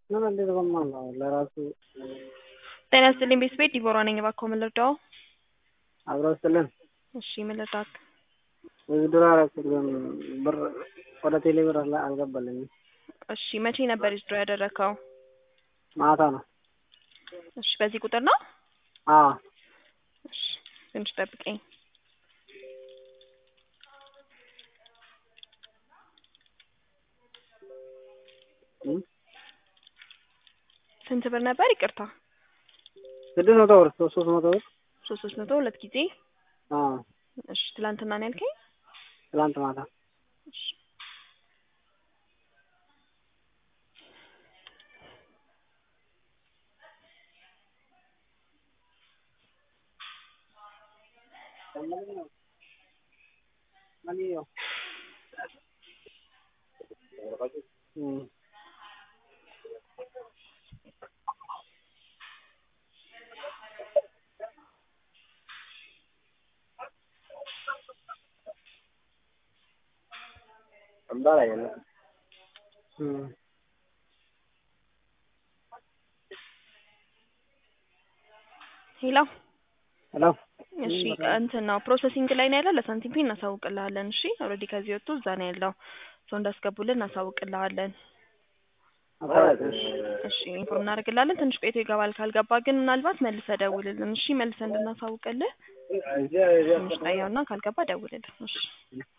ምን እንዴት በማለው ለራሱ ጤና ይስጥልኝ ቤት ቤት ዲቦራ ነኝ። እባክዎ ምን ልርዳዎ? አብረው ስልን እሺ ምን ልርዳክ? ውድድር አደረኩት ግን ብር ወደ ቴሌ ብር አላ- አልገባልኝም። እሺ መቼ ነበር ዊዝድሮ ያደረከው? ማታ ነው። እሺ በዚህ ቁጥር ነው? አዎ እሺ ትንሽ ጠብቀኝ። እም? ስንት ብር ነበር? ይቅርታ ስድስት መቶ ብር ሶስት ሶስት መቶ ብር ሶስት ሶስት መቶ ሁለት ጊዜ። አዎ እሺ ትላንትና ነው ያልከኝ? ትላንት ማታ እሺ እም። እም። ሄሎ ሄሎ እሺ እንትን ነው ፕሮሰሲንግ ላይ ነው ያለው። ለሳንቲም ፔ እናሳውቅልሃለን። እሺ ኦልሬዲ ከዚህ ወጥቶ እዛ ነው ያለው። ሰው እንዳስገቡልን እናሳውቅልሃለን። አሳውቅሽ። እሺ ኢንፎርም እናደርግልሃለን። ትንሽ ቆይቶ ይገባል። ካልገባ ግን ምናልባት መልሰህ ደውልልን። እሺ መልሰህ እንድናሳውቅልህ ትንሽ ጠያውና ካልገባ ደውልልን። እሺ